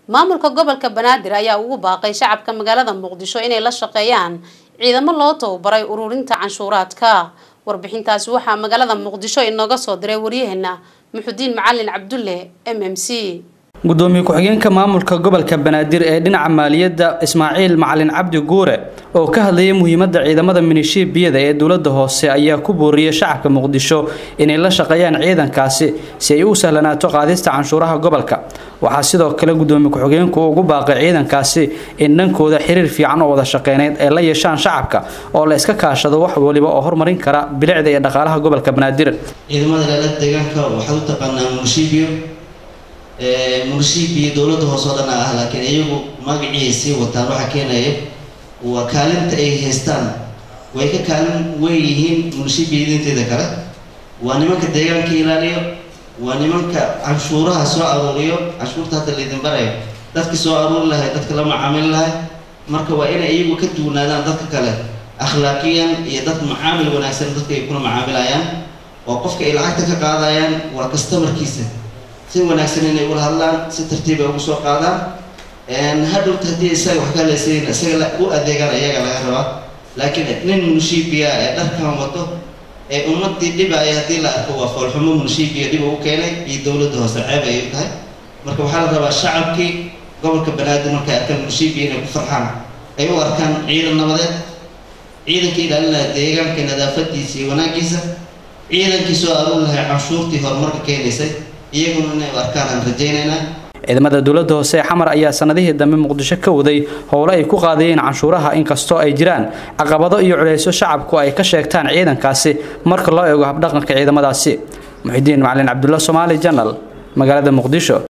maamulka gobolka banaadir ayaa ugu baaqay shacabka magaalada muqdisho inay la shaqeeyaan ciidamo loo tababaray ururinta canshuuraadka warbixintaasi waxaa magaalada muqdisho inooga soo diray waryaheena muxudiin macalin cabdulle m m c gudoomiye ku-xigeenka maamulka gobolka banaadir ee dhinaca maaliyadda ismaaciil macalin cabdi guure oo ka hadlayay muhiimadda ciidamada minishiibiyada ee dowladda hoose ayaa ku booriyey shacabka muqdisho inay la shaqeeyaan ciidankaasi si ay u sahlanaato qaadista canshuuraha gobolka waxaa sidoo kale gudoomiye ku-xigeenku ugu baaqay ciidankaasi in dhankooda xiriir fiican oo wada shaqeyneyd ay la yeeshaan shacabka oo la iska kaashado wax waliba oo horumarin kara bilicda iyo dhaqaalaha gobolka banaadir ciidamada ilaalada deegaanka waxaad u taqaanaa munishibiyo munishibiyo dowladda hoose oo dhan ah laakiin iyagu magacii sii wataan waxaa keenaya waa kaalinta ay haystaan way ka kaalin weyn yihiin munishibiyadinteeda kale waa nimanka deegaanka ilaaliyo waa nimanka canshuuraha soo aruuriyo canshuurta hadda laydin barayo dadka soo aruuri lahay dadka la macaamili lahay marka waa inay iyagu ka duwanaadaan dadka kale akhlaaqiyan iyo dad macaamil wanaagsan dadka ay kula macaamilayaan oo qofka ay lacagta ka qaadayaan waa customarkiisa si wanaagsan inay ula hadlaan si tartiib ay ugu soo qaadaan hadhowta haddii isaga wax ka leesayin isaga u adeegaan iyaga laga rabaa laakiin nin munishibiya ee dharkan wato ee ummadii dhibaya haddii la arko waa foolxumo munishibiya dhib ugu keenay iyo dowladda hoose ceeb ay u tahay marka waxaa la rabaa shacabkii gobolka banaadir markay arkaan munishibiya inay ku farxaan ay u arkaan ciidan nabadeed ciidankii ilaalinaya deegaanka nadaafadiisa iyo wanaagiisa ciidankii soo aruuri lahay canshuurtii horumarka keenaysay iyaguna inay u arkaan aan rajaynaynaa ciidamada dowladda hoose ee xamar ayaa sanadihii dambe muqdisho ka waday howlo ay ku qaadayeen canshuuraha inkastoo ay jiraan caqabado iyo culeysyo shacabku ay ka sheegtaan ciidankaasi marka loo eego habdhaqanka ciidamadaasi muxidiin macalin cabdulla somaali janal magaalada muqdisho